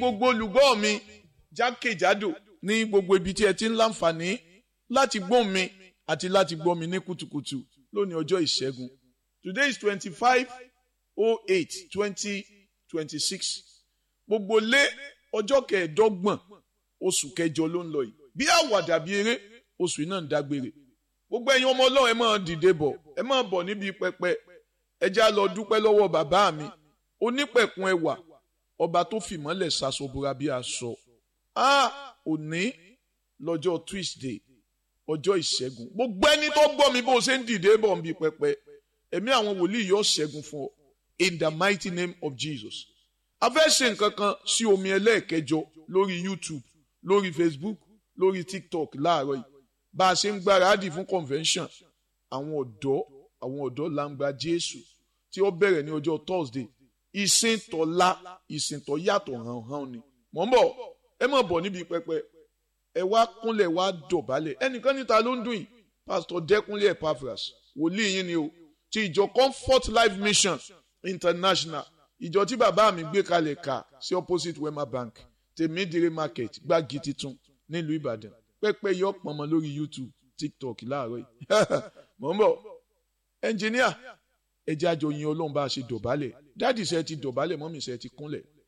gbogbo olùgbọ́ mi jákèjádò ní gbogbo ibi tí ẹ ti ń láǹfààní láti gbọ́ mi àti láti gbọ́ mi ní kùtùkùtù lónìí ọjọ́ ìṣẹ́gun today is twenty-five oh eight twenty twenty-six gbogbo lé ọjọ́ kẹẹ̀ẹ́dọ́gbọ̀n oṣù kẹjọ ló ń lọ yìí bí àwàdà bí eré oṣù yìí náà ń dágbére gbogbo ẹ̀yin ọmọ ọlọ́run ẹ máa dìde bọ̀ ẹ máa bọ̀ níbi pẹpẹ ẹ já lọ dúpẹ́ lọ́wọ́ bàbá mi onípẹ̀kun ẹwà ọba tó fìmọ́lẹ̀ ṣaṣọbúra bí aṣọ a òní lọ́jọ́ Tuesday ọjọ́ ìṣẹ́gun gbogbo ẹni tó gbọ́ mi bó ṣe ń dìde bọ̀ níbi pẹpẹ ẹ̀mí àwọn wòlíì yóò ṣẹ́gun fún ọ in the mighty name of Jesus a fẹ́ ṣe nǹkan kan sí omi ẹlẹ́ẹ̀kẹjọ lórí YouTube lórí Facebook lórí TikTok láàárọ̀ yìí bá a ṣe ń gbáradì fún convention àwọn ọ̀dọ́ àwọn ọ̀dọ́ làǹgbà Jésù tí ó bẹ̀rẹ̀ ní ọjọ́ Thursday ìsìn tọ́lá ìsìn tọ́ yàtọ̀ hàn-hàn ni mọ̀ ń bọ̀ ẹ má bọ̀ níbi pẹpẹ ẹ wá kúnlẹ̀ wá dọ̀bálẹ̀ ẹnìkan níta ló ń dùn yìí Pastor Dẹ́kunlé Epaphras wòlíì yín ni o ti ìjọ Comfort Life Mission International ìjọ tí bàbá mi gbé kalẹ̀ kà sí opposite Wema Bank tèmídìrí market gbági titun nílùú Ìbàdàn pẹ́pẹ́ yọ pọ̀nmọ́ lórí YouTube TikTok láàárọ̀ yìí mọ̀ ń bọ̀ ẹnjìníà ẹjẹ́ àjọ yin Ọlọ́run bá a ṣe dọ̀bálẹ̀ dáàdì ṣe ti dọ̀bálẹ̀ mọ́mì ṣe ti kúnlẹ̀